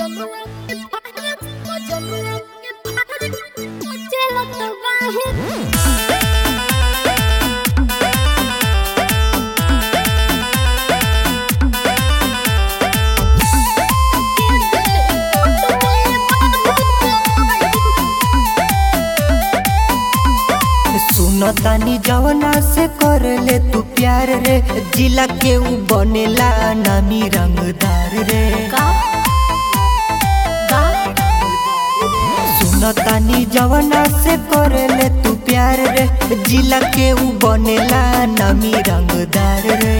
सुनतानी जवना से कर ले तू प्यार रे जिला के ऊ बनेला नामी रंगदार रे सुनतानी जवना से कर ले तू प्यार रे जिला के ऊ बनेला नामी रंगदार रे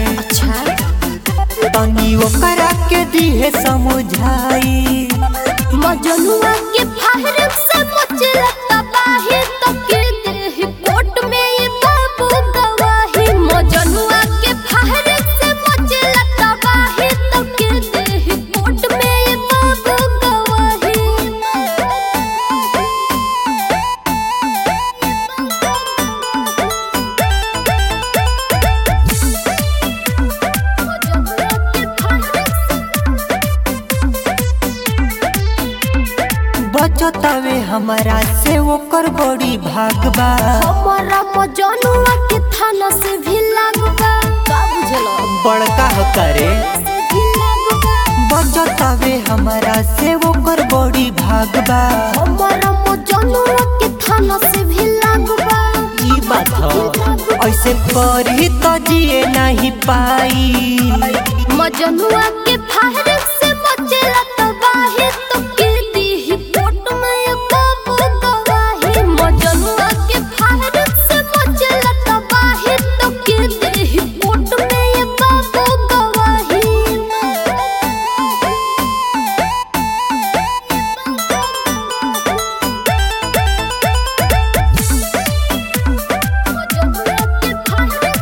तनी ओकरा के दिहे समझाई मजनुआ के फाहर से मचला तबाही तो के देह कोट में ये बाबू गवाही मजनुआ के फाहर से मचला तबाही तो के देह कोट में ये बाबू बचतावे हमारा से ओकर बड़ी भागबा हमारा मजनुआ के थाना से भी लागबा का बुझलो बड़का हो करे से भी लागबा बचतावे हमारा से ओकर बड़ी भागबा हमारा मजनुआ के थाना से भी लागबा ई बात ह ऐसे पढ़ी तो जिए नहीं पाई मजनुआ के फाहर से बचेला तबाही तो के दी कोट में ये बाबू गवाही मजनुआ के फाहर से बचेला तबाही तो के दी कोट में ये बाबू गवाही मजनुआ के फाहर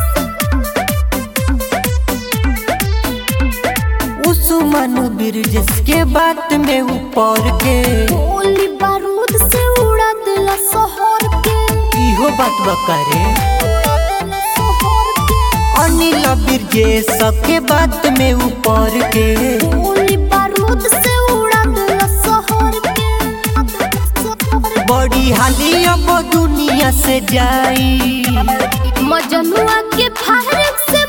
उस्मान बिरजस के बात में ऊपर के गोली बारूद से उड़ा दिला शहर के इहो बात बकरे उड़ा दिला शहर के अनिल बिरजेश के बात में ऊपर के गोली बारूद से उड़ा दिला शहर के बड़ी हाली अब दुनिया से जाई मजनुआ के फाहर से